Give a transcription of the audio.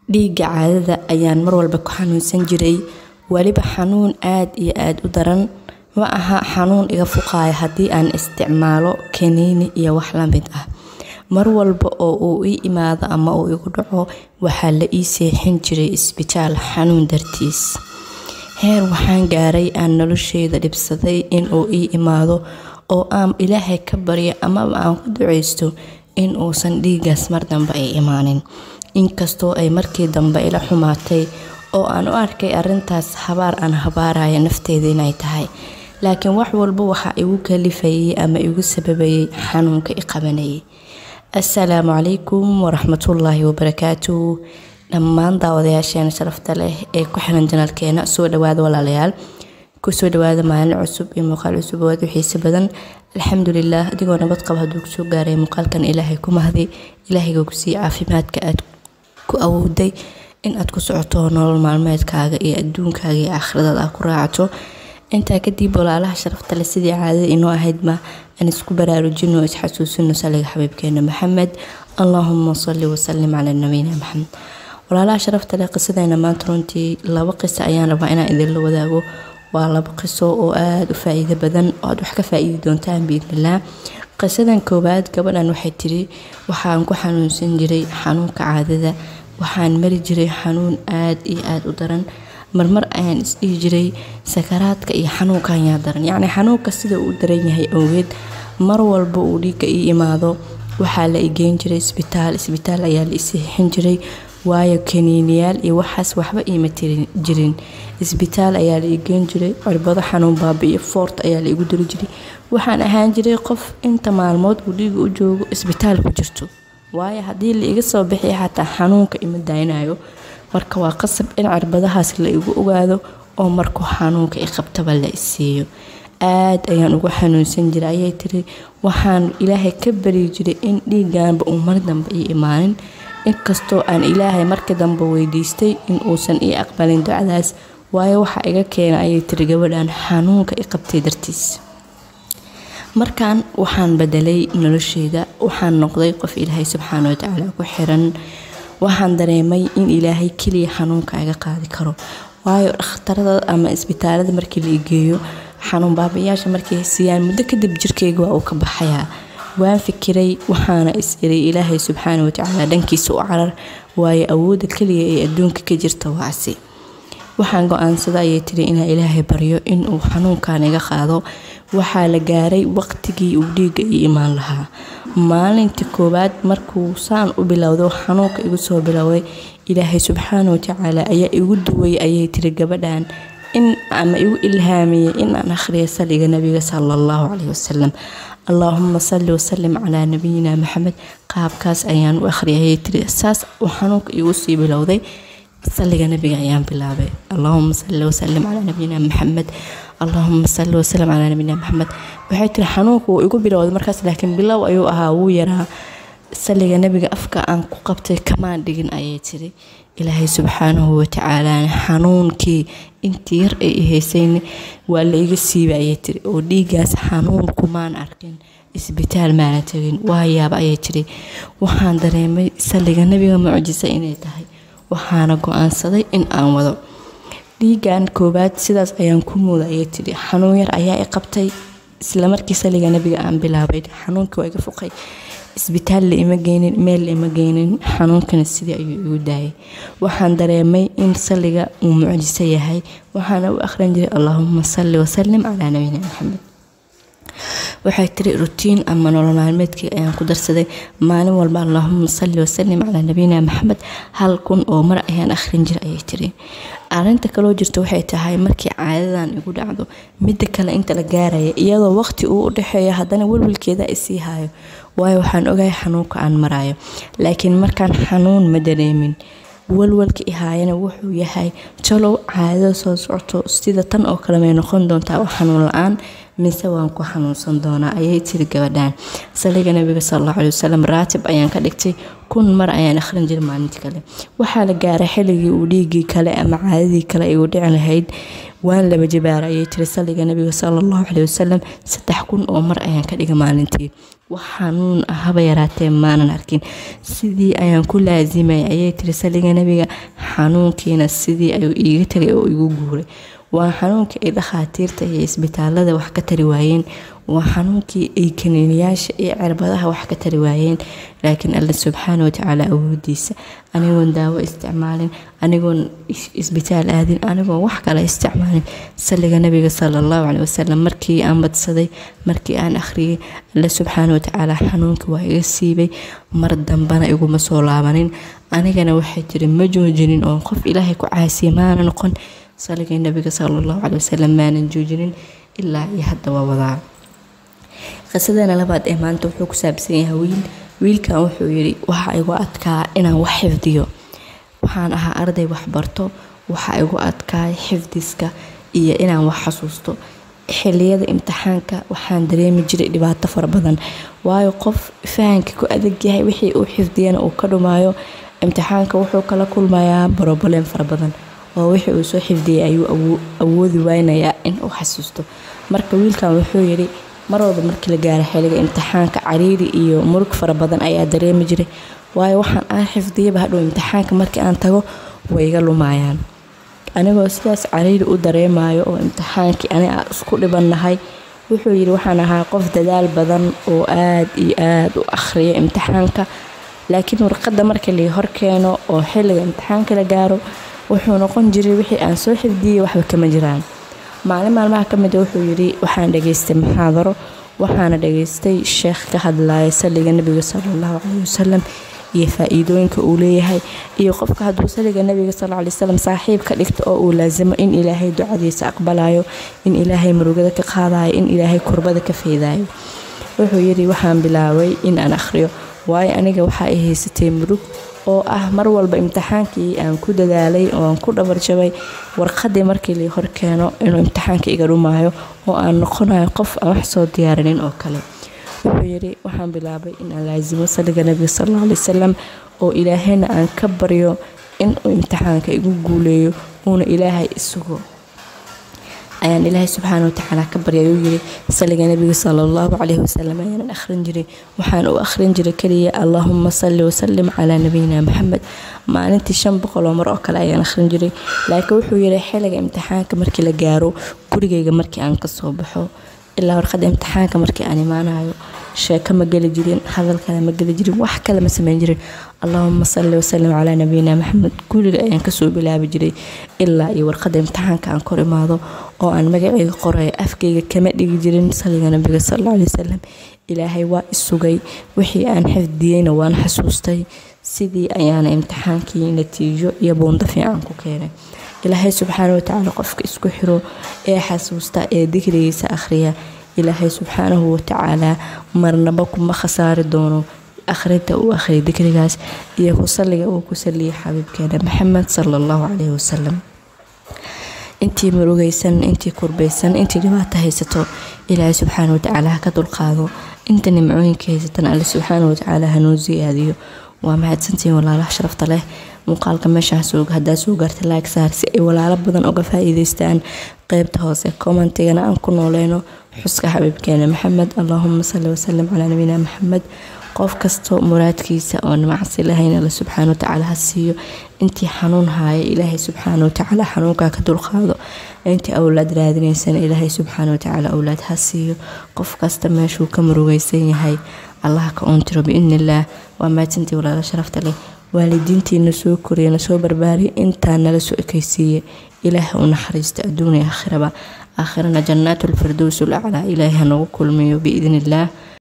dhiigga caadada ayaan mar walba ku xanuunsan jiray weliba xanuun aad iyo aada u daran ma aha xanuun iga fuqaaya haddii aan isticmaalo kaniini iyo wax la mid ah mar walba oo uu ii imaado ama uu igu dhaco waxaa la ii seexin jiray isbitaal xanuun dartiis heer waxaan gaaray aan nolosheyda dhibsaday inuu ii imaado oo aan ilaahay ka baryo amaba aan ku duceysto in uusan dhiigaas mar dambe ay imaanin inkastoo ay markii dambe ila xumaatay oo aan u arkay arintaas habaar aan habaaraya nafteyda inay tahay laakiin wax walba waxaa igu kalifayay ama igu sababayay xanuunka i qabanayay assalaamu calaykum waraxmatullaahi wabarakaatu dhammaan daawadayaasheena sharafta leh ee ku xiran janalkeena soo dhawaada walaalayaal kusoo dhawaada maalin cusub iyo muuqaal cusub oo aad u xiise badan alxamdulilah adigoo nabad qaba hadduu kusoo gaaray muuqaalkan ilaahay ku mahdi ilaahayga kusii caafimaadka aad ku awooday in aad ku socoto nolol maalmeedkaaga iyo adduunkaaga iyo aakhiradaad aad ku raacato intaa kadib walaalaha sharafta leh sidii caadada inoo ahaydma aan isku baraarujino isxasuusino saliga xabiibkeena maxamed allaahuma salli wasalim calaa nabiyina maxamed walaalaha sharafta leh qisadeena maanta runtii laba qiso ayaan rabaa inaan idinla wadaago waa laba qiso oo aada u faa-iido badan oo aad wax ka faa-iidi doontaan biidnillaah qisadan koowaad gabadhan waxay tiri waxaan ku xanuunsan jiray xanuunka caadada waxaan mari jiray xanuun aada iyo aada u daran marmar ayaan isdhihi jiray sakaraadka iyo xanuunkan yaa daran yacni xanuunka sida uu daran yahay awgeed mar walba uu dhiigga ii imaado waxaa la igeyn jiray isbitaal isbitaal ayaa la isiixin jiray waayo kaniiniyaal iyo waxaas waxba iima tirin jirin isbitaal ayaa la igeyn jiray cirbado xanuun baabi'iyo foort ayaa la igu diri jiray waxaan ahaan jiray qof inta maalmood uu dhiiga u joogo isbitaal ku jirto waayo haddii la iga soo bixiya xataa xanuunka ima daynayo marka waa qasab in cirbadahaas la igu ogaado oo markuu xanuunka i qabtaba la isiiyo aad ayaan ugu xanuunsan jiray ayay tiri waxaan ilaahay ka bari jiray in dhiigaanba uu mar dambe ii imaanin inkastoo aan ilaahay markii dambe weydiistay in uusan ii aqbalin ducadaas waayo waxaa iga keena ayay tiri gabadhan xanuunka i qabtay dartiis markan waxaan bedelay nolosheyda waxaan noqday qof ilaahay subxaana watacaala ku xiran waxaan dareemay in ilaahay keliya xanuunka iga qaadi karo waayo dhakhtarada ama isbitaalada markii la igeeyo xanuun baabayaasha markay siiyaan muddo kadib jirkeyga waa uu ka baxayaa waan fikiray waxaana is iray ilaahay subxaana watacaala dhankiisa u carar waayo awoodda keliya ee adduunka ka jirta waasi waxaan go-aansada ayay tiri inaa ilaahay baryo inuu xanuunkan iga qaado waxaa la gaaray waqtigii uu dhiigga ii imaan lahaa maalintii koowaad markuu saan u bilowdo xanuunka igu soo bilowday ilaahay subxaana watacaala ayaa igu duway ayay tiri gabadhan in ama igu ilhaamiyey in aan akhriyo saliga nabiga sala allahu caleyhi wasalam allaahuma salli wasalim calaa nabiyina maxamed qaabkaas ayaan u akhriyay ayay tiri saas uu xanuunka igu sii bilowday saliga nabiga ayaan bilaabay allaahuma salli wasalim calaa nabiyina maxamed allaahuma salli wasalim calaa nabiyina maxamed waxay tiri xanuunka wuu igu bilowday markaas laakiin bilow ayuu ahaa wuu yaraa saliga nabiga afka aan ku qabtay kamaan dhigin ayay tiri ilaahay subxaanahu watacaalaana xanuunkii intii yar ay ihaysayna waa la iga siiba ayay tiri oo dhiigaas xanuun kumaan arkin isbitaal maana tegin waa yaaba ayay tiri waxaan dareemay saliga nabiga mucjiso inay tahay waxaana go-aansaday in aan wado dhiigan koowaad sidaas ayaan ku muuda ayay tiri xanuun yar ayaa i qabtay islamarkii saliga nabiga aan bilaabay xanuunkii waa iga fuqay isbitaal la ima geynin meel la ima geynin xanuunkana sidii ayuu igu daayay waxaan dareemay in saliga uu mucjiso yahay waxaana u akhrin jiray allaahuma salli wasalim calaa nabiyina maxamed waxay tiri rutiin ama nolol maalmeedkii ayaan ku darsaday maalin walba allaahuma salli wasalim calaa nabiyina maxamed hal kun oo mar ayaan akhrin jira ayay tiri arinta kaloo jirta waxay tahay markii caadadan igu dhacdo midda kale inta la gaaraya iyadoo waqti uu u dhexeeyo haddana welwelkeeda isii hayo waayo waxaan ogahay xanuunka aan marayo laakiin markaan xanuun ma dareemin walwalka ihaayana wuxuu yahay jalow caadada soo socoto sida tan oo kale may noqon doontaa oo xanuun la-aan mise waan ku xanuunsan doonaa ayay tiri gabadhan saliga nabiga salallahu calayi wasalam raatib ayaan ka dhigtay kun mar ayaan akhrin jiray maalintii kale waxaa la gaaray xilligii uu dhiigii kale ama caadadii kale ay u dhici lahayd waan laba jabaara ayay tiri saliga nabiga salallahu calayi wasalam saddex kun oo mar ayaan ka dhigay maalintii wax xanuun ah haba yaraatee maanan arkin sidii ayaan ku laasimay ayay tiri saliga nabiga xanuunkiina sidii ayuu iiga tagay oo igu guuray waa xanuunkii ay dhakhaatiirta iyo isbitaalada wax ka tari waayeen waa xanuunkii ay kaniiniyaasha iyo cirbadaha wax ka tari waayeen laakiin alle subxaana watacaala awoodiisa anigoon daawo isticmaalin anigoon isbitaal aadin anigoon wax kale isticmaalin saliga nabiga sala allahu calei wasalam markii aan badsaday markii aan akhriyay alle subxaana watacaala xanuunkii waa iga siibay mar dambana iguma soo laabanin anigana waxay tiri ma joojinin oo qof ilaahay ku caasiya maana noqon saligii nabiga sala allahu calei wasalam maanan joojinin ilaa iyo hadda waa wadaa qisadana labaad ee maanta wuxuu ku saabsan yahay wiil wiilkan wuxuu yidhi waxaa igu adkaa inaan wax xifdiyo waxaan ahaa arday waxbarto waxaa igu adkaay xifdiska iyo inaan wax xasuusto xiliyada imtixaanka waxaan dareemi jiray dhibaato fara badan waayo qof fahanka ku adag yahay wixii uu xifdiyana uu ka dhumaayo imtixaanka wuxuu kala kulmayaa broblem fara badan oo wixii uu soo xifdiyay ayuu awoodi waynayaa in uu xasuusto marka wiilkan wuxuu yidhi mar walba markii la gaaro xiliga imtixaanka cariiri iyo murug fara badan ayaa dareemi jiray waayo waxaan aan xifdiyaba hadhow imtixaanka markii aan tago way iga lumayaan anigoo sidaas cariiri u dareemayo oo imtixaankii ani aan isku dhibannahay wuxuu yidhi waxaan ahaa qof dadaal badan oo aad iyo aad u akhriya imtixaanka laakiin warqadda markii lai horkeeno oo xiliga imtixaanka la gaaro wuxuu noqon jiray wixii aan soo xifdiyey waxba kama jiraan maalin maalmaha ka mida wuxuu yidhi waxaan dhageystay muxaadaro waxaana dhageystay sheekh ka hadlaya saliga nabiga sala allahu caleyhi wasalam iyo faa-iidooyinka uu leeyahay iyo qofka hadduu saliga nabiga sal ly wsalam saaxiib ka dhigto oo uu laasimo in ilaahay ducadiisa aqbalayo in ilaahay murugada ka qaadayo in ilaahay kurbada ka feedayo wuxuu yidhi waxaan bilaabay in aan akhriyo waayo aniga waxaa ay haysatay murug oo ah mar walba imtixaankii aan ku dadaalay oo aan ku dhabarjabay warqadii markii lai horkeeno inuu imtixaanka iga dhumaayo oo aan noqonayo qof aan wax soo diyaarinin oo kale wuxuu yidhi waxaan bilaabay in aan laasimo saliga nabiga sal alla alay wasalam oo ilaahayna aan ka baryo inuu imtixaanka igu guuleeyo uuna ilaahay isugo ayaan ilaahay subxaana watacaala ka baryay uu yiri saliga nabiga sala allahu caleyhi wasalam ayaanan akhrin jiray waxaan u akhrin jiray keliya allaahuma salli wasalim calaa nabiyina maxamed maalintii shan boqol oo mar oo kale ayaan akhrin jiray laakiin wuxuu yiri xiliga imtixaanka markii la gaaro gurigayga markii aan kasoo baxo ilaa warqadda imtixaanka markii aan imaanayo sheeko ma geli jirin hadal kale ma geli jirin wax kale ma sameyn jirin allaahuma salli wasalim calaa nabiyina maxamed guriga ayaan kasoo bilaabi jiray ilaa iyo warqadda imtixaanka aan kor imaado oo aan magacayga qorayo afkayga kama dhigi jirin saliga nabiga sala alay wasalam ilaahay waa isugay wixii aan xifdiyeyna waan xasuustay sidii ayaana imtixaankii natiijo iyo buundo fiican ku keenay ilaahay subxaana watacaala qofka isku xiro ee xasuusta ee dikrigiisa akhriya ilaahay subxaanahu watacaala marnaba kuma khasaari doono akhrinta uu akhriya dikrigaas iyo ku salliga uu ku saliyay xabiibkeena maxamed sala allahu caleyhi wasalam intii murugaysan intii kurbaysan intii dhibaato haysato ilaahay subxaana watacaala ha ka dulqaado inta nimcooyinka haysatan alle subxaana watacaala hanoo siyaadiyo waa mahadsantihiin walaalaha sharafta leh muuqaalka meeshaas haddaa soo gaartay like saar si ay walaalo badan uga faa-iideystaan qeybta hoose commentigana aan ku nooleyno xuska xabiibkeena maxamed allaahuma salli wasalim calaa nabiyina maxamed qof kastoo muraadkiisa oon macsi lahayn alle subxaana watacaala ha siiyo intii xanuun haaya ilaahay subxaana watacaala xanuunkaa ka dulqaado intii awlaad raadinaysana ilaahay subxaana watacaala awlaad ha siiyo qof kasta meeshuu ka murugaysan yahay allaha ka uuntiro biidni illaah waa mahadsantii walaalo sharafta leh waalidiintiina soo koriyana soo barbaariya intaa nala soo ekeysiiya ilaah u naxariista adduuniya aakhiraba aakhirana jannaatu lfirdows ulaclaa ilaahay hanagu kulmiyo biidni illaah